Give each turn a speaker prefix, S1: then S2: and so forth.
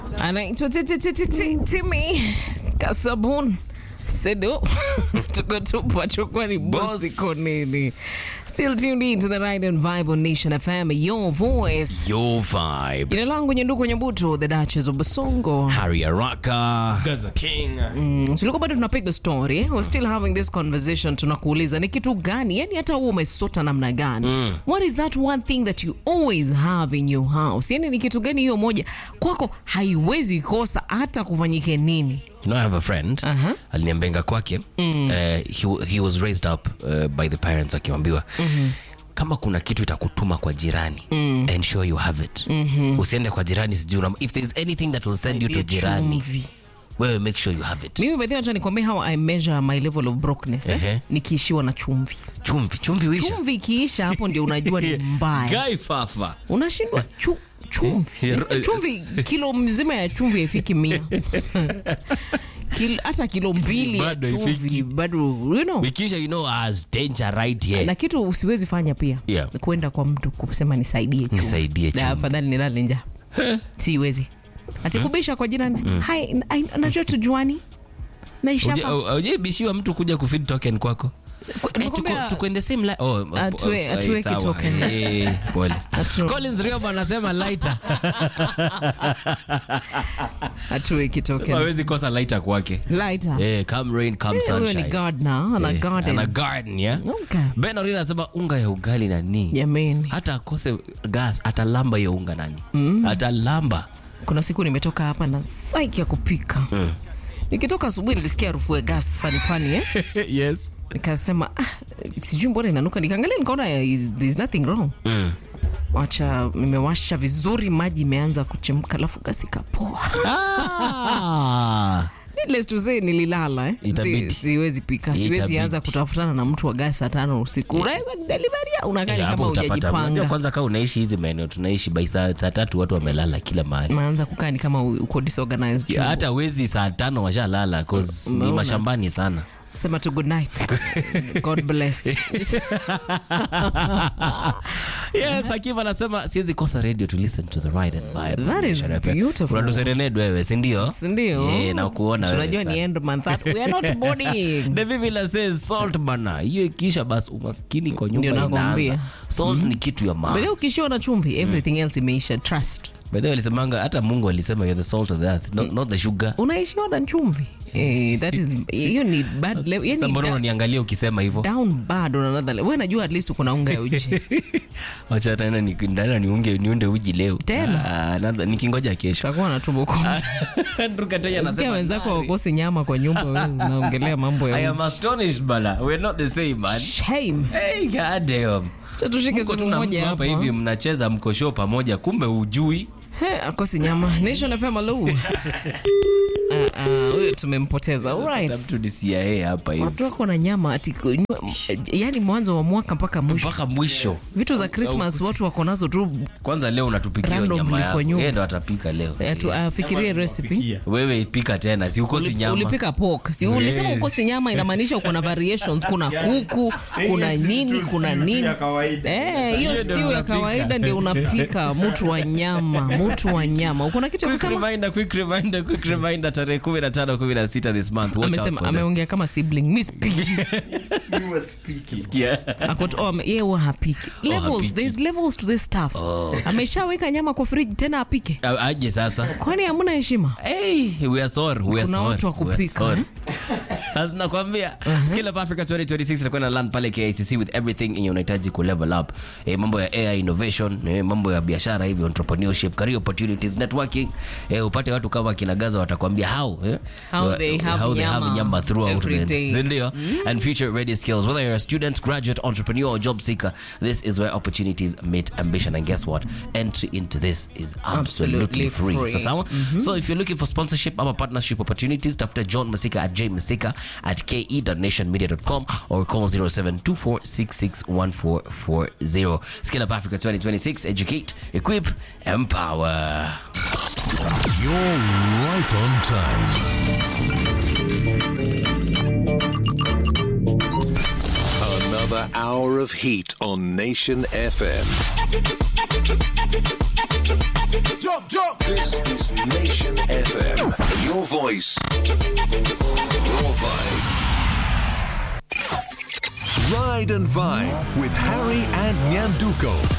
S1: anaitwa Timi Kasabun Sedo tuko tupo chukua ni bosi konini still tuned in to the right and vibe on Nation FM your voice
S2: Your vibe.
S1: jina langu Nyenduko Nyabuto the Duchess of Basongo
S2: Harry Araka.
S3: Gaza King.
S1: Mm, tulikuwa bado tunapiga story we're still having this conversation tunakuuliza ni kitu gani yani hata wewe umesota namna gani what is that one thing that you always have in your house yani ni kitu gani hiyo moja kwako haiwezi kosa hata kufanyike nini
S2: You know, I have a friend
S1: Uh-huh.
S2: aliniambenga kwake uh, he, he was raised up uh, by the parents akiambiwa kama kuna kitu itakutuma kwa jirani ensure you have it usiende kwa jirani sijui una- if there's anything that will send you to jirani
S1: Chumvi.
S2: wewe make sure you have it
S1: mimi bedhi acha nikwambia how i measure my level of brokenness eh?
S2: Ehe.
S1: nikiishiwa na chumvi
S2: chumvi chumvi uisha
S1: chumvi ikiisha hapo ndio unajua ni mbaya
S2: Guy Fafa
S1: unashindwa chu, chumvi
S2: Eh,
S1: chumvi kilo mzima ya chumvi haifiki mia Kil- hata kilo mbili ya
S2: Bado haifiki.
S1: chumvi bado you know
S2: Wikisha you know as danger right here
S1: na kitu usiwezi fanya pia
S2: Yeah.
S1: ni kwenda kwa mtu kusema nisaidie chumvi.
S2: Nisaidie
S1: Na
S2: chumvi.
S1: afadhali nilale njaa siwezi atikubisha kwa jirani hai ai- najua tujuani naishapa
S2: aujaibishiwa mtu kuja kufeed token kwako Eh, tuko, tuko in the same li- oh,
S1: Atue-
S2: oh, sorry,
S1: atuweki
S2: sawa.
S1: token.
S2: Eh, pole.
S1: Atu-
S2: Collins Rioba anasema lighter.
S1: atue kitoken
S2: hawezi kosa lighter kwake
S1: lighter
S2: Eh, come rain, come
S1: Eh, huyo ni
S2: sunshine.
S1: gardener ana
S2: Eh,
S1: garden
S2: ana garden, yeah?
S1: Okay.
S2: Ben Orina anasema unga ya ugali nani
S1: jamani
S2: hata akose gas atalamba hiyo unga nani atalamba
S1: kuna siku nimetoka hapa na saiki ya kupika nikitoka asubuhi nilisikia harufu ya gas fani fani eh?
S2: yes.
S1: nikasema ah, sijui mbona inanuka nikaangalia nikaona eh, there's nothing wrong
S2: mm.
S1: wacha nimewasha vizuri maji imeanza kuchemka alafu gasi kapoa
S2: ah.
S1: Needless to say nililala eh.
S2: Itabidi.
S1: si, siwezi pika siwezi
S2: Itabidi.
S1: anza kutafutana na mtu wa gasi saa tano usiku unaweza deliveria unakaa ni
S2: Eh, hapo
S1: kama
S2: utapata. Unajua
S1: hujajipanga
S2: kwanza kaa unaishi hizi maeneo tunaishi by saa saa tatu watu wamelala kila mahali
S1: naanza kukaa ni kama u- uko disorganized
S2: Ya, hata wezi saa tano washalala 'cause ni
S1: Umeona?
S2: mashambani sana
S1: sema tu good night god bless
S2: yes Hakim anasema siwezi kosa radio to listen to the right and vibe
S1: That is
S2: Nation FM.
S1: beautiful.
S2: unatuserened wewe sindio
S1: sindio
S2: Yeah, na kuona wewe
S1: tunajua
S2: sana.
S1: ni end month that we are not boarding
S2: David Villa says salt bana hiyo ikisha basi umaskini kwa
S1: Ndio
S2: nyumba
S1: nakwambia.
S2: inaanza salt ni kitu ya
S1: By
S2: maana
S1: the way, ukishiwa na chumvi everything else imeisha trust
S2: by the way alisemanga hata Mungu alisema you're the salt of the earth not, not the sugar
S1: unaishiwa na chumvi eh, that is hiyo ni bad level
S2: Sasa
S1: yani
S2: mbona
S1: da,
S2: unaniangalia ukisema hivyo
S1: down bad on another level wewe najua at least uko na unga ya uji
S2: wacha tena ni- ndana niunge niunde uji leo
S1: Tena?
S2: Ah, nada- nikingoja kesho
S1: utakuwa na tumbo kubwa
S2: Andrew Kataya
S1: sikia
S2: anasema
S1: wenzako wakosi nyama kwa nyumba wewe unaongelea mambo
S2: I
S1: ya
S2: am astonished bana we're not the same man
S1: shame
S2: hey god damn
S1: Cha tushike
S2: Mko tu
S1: simu
S2: na
S1: moja
S2: mtu hapa
S1: hapa
S2: hivi mnacheza mko show pamoja kumbe ujui
S1: He, akosi nyama nation fm alo Ah, ah, huyo tumempoteza alright
S2: mtu ni CIA hapa hivi
S1: watu wako na nyama ati yani mwanzo wa mwaka mpaka mwisho
S2: mpaka mwisho
S1: vitu za christmas watu wako nazo tu
S2: kwanza leo unatupikia hiyo
S1: Randomly
S2: nyama
S1: kwa
S2: yako
S1: nyumba.
S2: yeye ndo atapika leo
S1: atu- afikirie recipe
S2: wewe pika tena si ukosi
S1: Uli-
S2: nyama
S1: ulipika pork si ulisema ukosi nyama inamaanisha uko na variations kuna kuku kuna nini kuna nini Eh, hiyo stew ya kawaida ndio unapika mtu wa nyama mtu wa nyama uko na kitu ya
S2: Quick
S1: kusema
S2: reminder, quick reminder, quick reminder, tarehe 15 16 this month. Watch out
S1: amesema
S2: for them.
S1: ameongea kama sibling miss piggy
S2: Sikia.
S1: Akot- oh, ame- yeye huwa hapiki levels
S2: hapiki.
S1: there's levels to this stuff ameshaweka nyama kwa fridge tena apike
S2: A- aje sasa
S1: kwani hamna heshima
S2: Hey, we are sorry, we are
S1: Kuna
S2: sorry,
S1: watu wa
S2: we are
S1: kupika,
S2: sorry. Sasa nakwambia Skill Up Africa 2026 itakuwa na land pale KICC with everything yenye unahitaji ku level up eh, mambo ya AI innovation eh, mambo ya biashara hivi entrepreneurship career opportunities networking eh, upate watu kama kina Gaza watakwambia how eh,
S1: How they have
S2: how they have
S1: nyama
S2: nyama throughout
S1: every
S2: the
S1: day.
S2: Si ndio and future ready skills whether you're a student graduate entrepreneur or job seeker this is where opportunities meet ambition and guess what entry into this is absolutely,
S1: Absolutely
S2: free,
S1: free.
S2: Sawa? so if you're looking for sponsorship ama partnership opportunities tafuta john masika at jmasika at ke.nationmedia.com or call 0724661440 skill up africa 2026 educate equip empower
S4: You're right on time. Another hour of heat on Nation FM.
S5: Jump, jump.
S4: This is Nation FM. Your voice, your vibe. Ride and Vibe with Harry and Nyanduko.